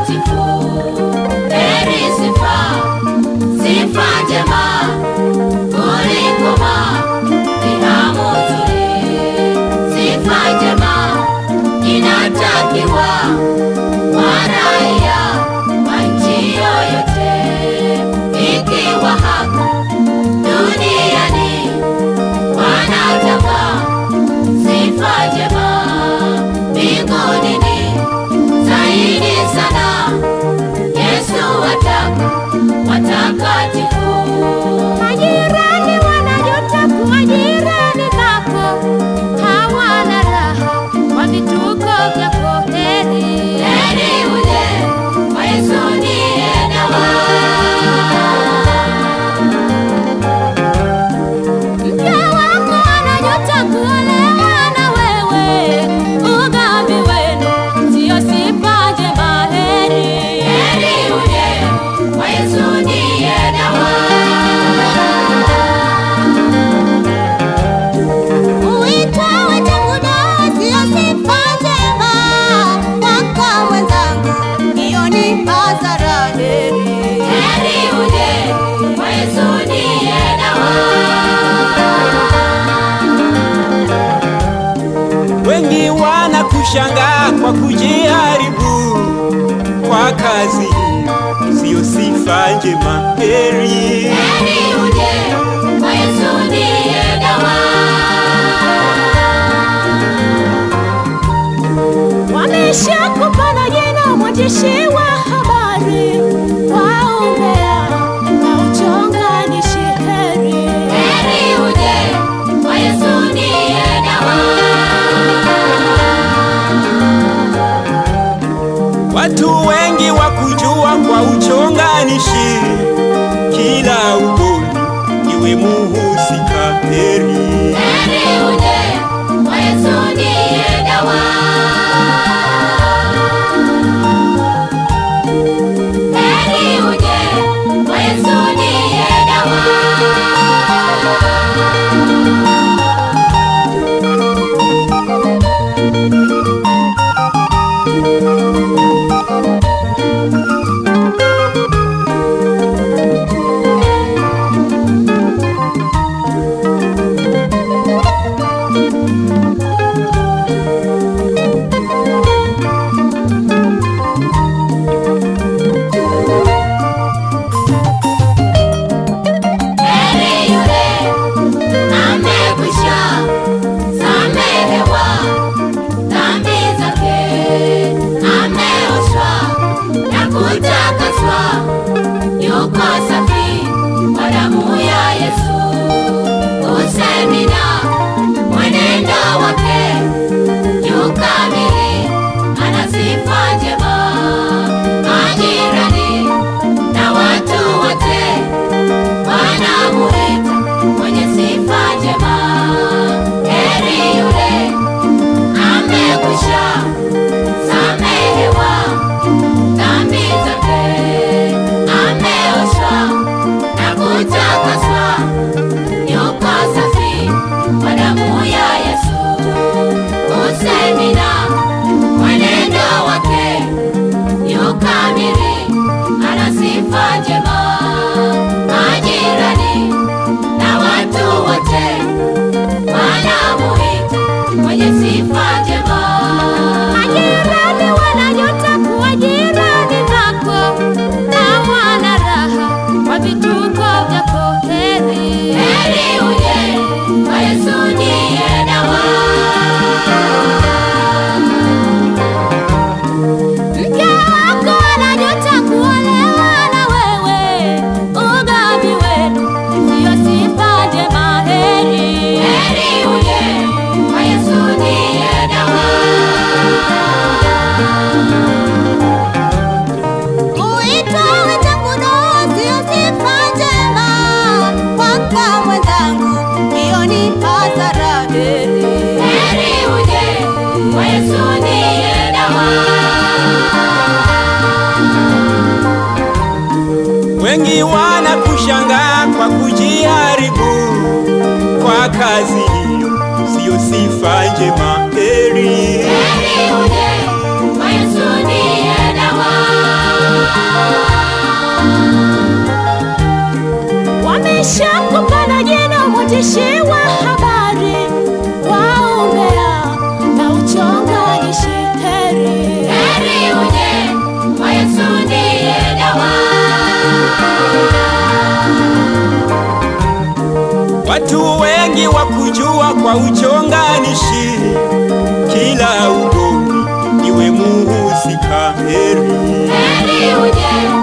watakatifu. Heri sifa, sifa njema kuliko marhamu nzuri. Sifa njema inatakiwa kwa raia wa nchi yoyote, ikiwa hapa duniani wanataka sifa njema, mbinguni ni zaidi sana. Yesu wataka watakatifu. Majirani wanajuta kuwa jirani zako, hawana raha kwa vituko vyako. Heri Heri uje kwa Yesu ndiye dawa. mke wako anajuta kuolewa na wewe, ugomvi wenu sio sifa njema. Heri Heri uje kwa Yesu ndiye dawa. Uitwawe tangu dawa sio sifa njema, kaka mwenzangu, hiyo ni hasara. Heri Heri uje kwa Yesu ndiye dawa. Wengi wanakushangaa kwa kujiharibu kwa kazi siyo sifa njema. Heri Heri uje kwa Yesu ndiye dawa. Wameshakupana jina mwandishi wa habari wa umbea na uchonganishi. Heri Heri uje kwa Yesu ndiye dawa. watu wengi wakujua kwa uchonganishi, kila ugomvi iwe muhusika. Heri Heri uje kwa Yesu ndiye dawa. Heri uje kwa Yesu ndiye dawa. Heri yule amekwisha samehewa dhambi zake, ameoshwa na kutakaswa, yuko safi kwa damu ya Yesu. Usemi na mwenendo wake yu kamili, ana sifa njema. Majirani na watu wote wanamuita mwenye sifa njema. Heri yule amekwisha samehewa dhambi zake, ameoshwa na kutakaswa, yuko safi kwa damu ya Yesu. Usemi na mwenendo wake yu kamili, ana sifa njema. Majirani na watu wote wanamuita mwenye sifa njema. Majirani wanajuta kuwa jirani zako, hawana raha kwa vituko vyako. Heri Heri uje kwa Yesu ndiye dawa. mke wako anajuta kuolewa na wewe, ugomvi wenu sio sifa njema. Heri Heri uje kwa Yesu ndiye dawa. Uitoe tangu doa sio sifa njema, kaka mwenzangu, hiyo ni hasara. Heri Heri uje kwa Yesu ndiye dawa. wengi wanakushangaa kwa kujiharibu kwa kazi hiyo siyo sifa njema. Heri Heri uje kwa Yesu ndiye dawa. watu wengi wa kujua kwa uchonganishi, kila ugomvi iwe muhusika heri. Heri uje